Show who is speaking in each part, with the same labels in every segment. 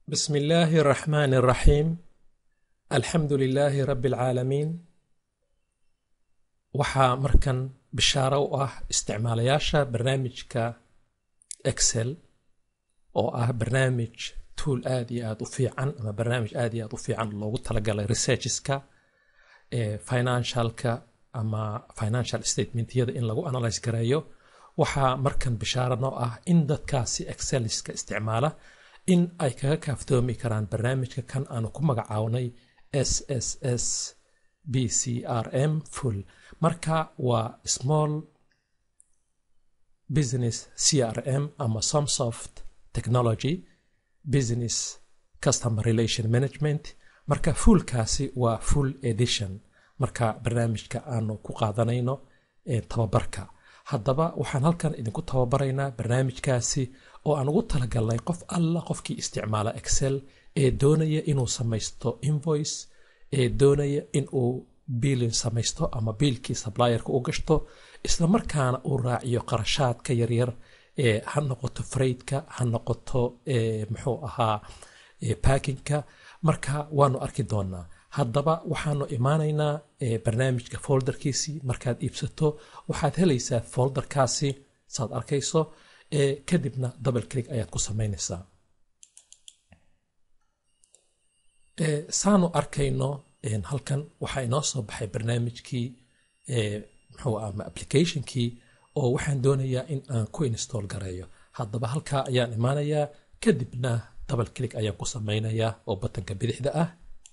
Speaker 1: بسم الله الرحمن الرحيم الحمد لله رب العaalamiin waxaa markan bishaaro u ah isticmaalayaasha barnaamijka excel oo ah barnaamij tool aad iyo aad u fiican ama barnaamij aad iyo aad u fiican loogu talagalay researcheska financialka ama financial statementyada in lagu analyse gareeyo waxaa markan bishaaro noo ah in dadkaasi exceliska isticmaala in ay kaga kaaftoomi karaan barnaamijka kan aanu ku magacawnay s s s b c r m full marka waa small business c r m ama somsoft technology business customer relation management marka fullkaasi waa full edition marka barnaamijka aanu ku qaadanayno tababarka haddaba waxaan halkan idinku tababaraynaa barnaamijkaasi oo aan ugu talagalnay qof alla qofkii isticmaala excel ee doonaya inuu samaysto invoice ee doonaya inuu biilin samaysto ama biilkii sublierka u gashto islamarkaana uu raaciyo qarashaadka yaryar ee ha noqoto freydka ha noqoto muxuu ahaa backinka marka waanu arki doonaa haddaba waxaanu imaanaynaa barnaamijka folderkiisii markaad iibsato waxaad helaysaa folderkaasi saad arkayso kadibna double click ayaad ku samaynaysaa saanu arkayno halkan waxaa inoo soo baxay barnaamijkii muxuu ama applicationkii oo waxaan doonayaa in aan ku install gareeyo haddaba halkaa ayaan imaanayaa kadibna double click ayaan ku samaynayaa oo batanka bidixda ah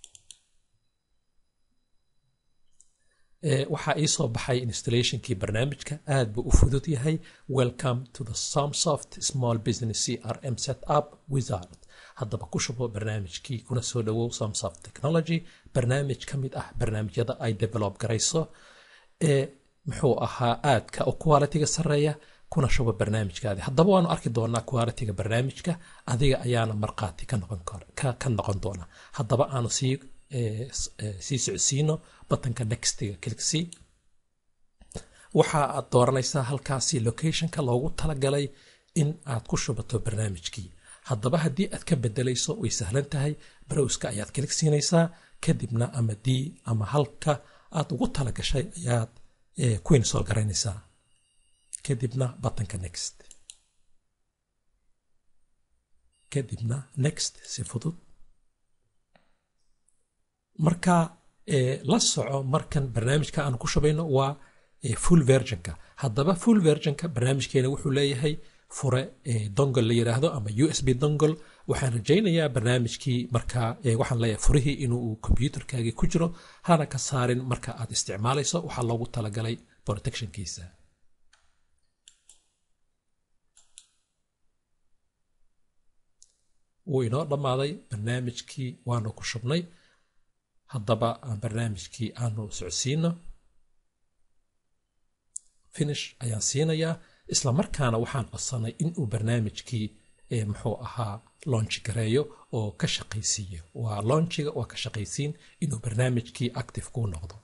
Speaker 1: waxaa ii soo baxay installationkii barnaamijka aad buu u fudud yahay welcome to the somsoft small business c r m set up wizard haddaba ku shubo barnaamijkii kuna soo dhowow somsoft technology barnaamij ka mid ah barnaamijyada ay develop garayso ee muxuu ahaa aadka u qualitiga sarreeya kuna shubo barnaamijkaadi haddaba waanu arki doonaa qualitiga barnaamijka adiga ayaana markhaati ka noqon doona haddaba aanu sii sii socodsiino batanka nextiga cliksi waxa aad dooranaysaa halkaasi locationka loogu talagalay in aad ku shubato barnaamijkii haddaba haddii aad ka bedelayso way sahlan tahay browska ayaad kilig siinaysaa kadibna ama d ama halka aad ugu talagashay ayaad ku install garaynaysaa kadibna batanka next kadibna next si fudud marka la soco markan barnaamijka aan ku shubayno waa full versionka haddaba full versionka barnaamijkeena wuxuu leeyahay fure dongol la yiraahdo ama u s b dongol waxaan rajaynayaa barnaamijkii marka waxaan leeyahay furihii inuu combyuterkaagii ku jiro hana ka saarin marka aad isticmaalayso waxaa loogu talagalay protectionkiisa wuu inoo dhammaaday barnaamijkii waanu ku shubnay haddaba aan barnaamijkii aanu socodsiino finish ayaan siinayaa isla markaana waxaan codsanay inuu barnaamijkii muxuu ahaa lonchi gareeyo oo ka shaqaysiiyo waa lonchiga waa ka shaqaysiin inuu barnaamijkii active kuu noqdo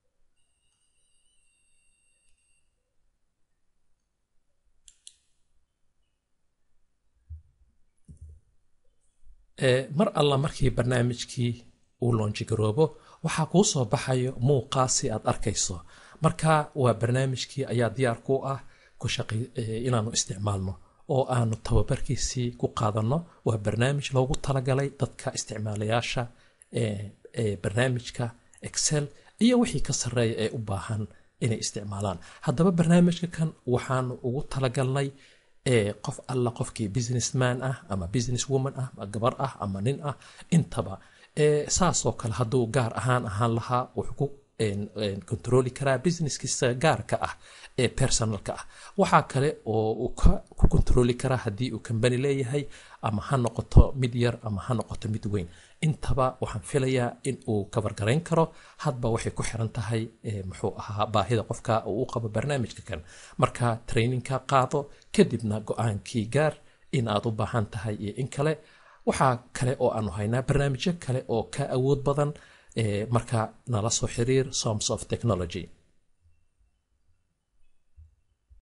Speaker 1: mar alla markii barnaamijkii uu lonchi garoobo waxaa kuu soo baxayo muuqaasi aad arkayso marka waa barnaamijkii ayaa diyaar ku ah inaanu isticmaalno oo aanu tababarkiisii ku qaadanno waa barnaamij loogu talagalay dadka isticmaalayaasha barnaamijka excel iyo wixii ka sarreeya ee u baahan inay isticmaalaan haddaba barnaamijka kan waxaanu ugu talagalnay qof alla qofkii businessman ah ama business woman ah ama gabar ah ama nin ah intaba saasoo kale hadduu gaar ahaan ahaan lahaa wuxuu ku controli karaa businesskiisa gaarka ah ee personalka ah waxaa kale oo uu ku controli karaa haddii uu combany leeyahay ama ha noqoto mid yar ama ha noqoto mid weyn intaba waxaan filayaa in uu kabargarayn karo hadba waxay ku xiran tahay muxuu ahaa baahida qofka uu u qabo barnaamijka kan marka trainingka qaado kadibna go-aankii gaar in aad u baahan tahay iyo in kale waxaa kale oo aanu haynaa barnaamijyo kale oo ka awood badan marka nala soo xiriir soms of technology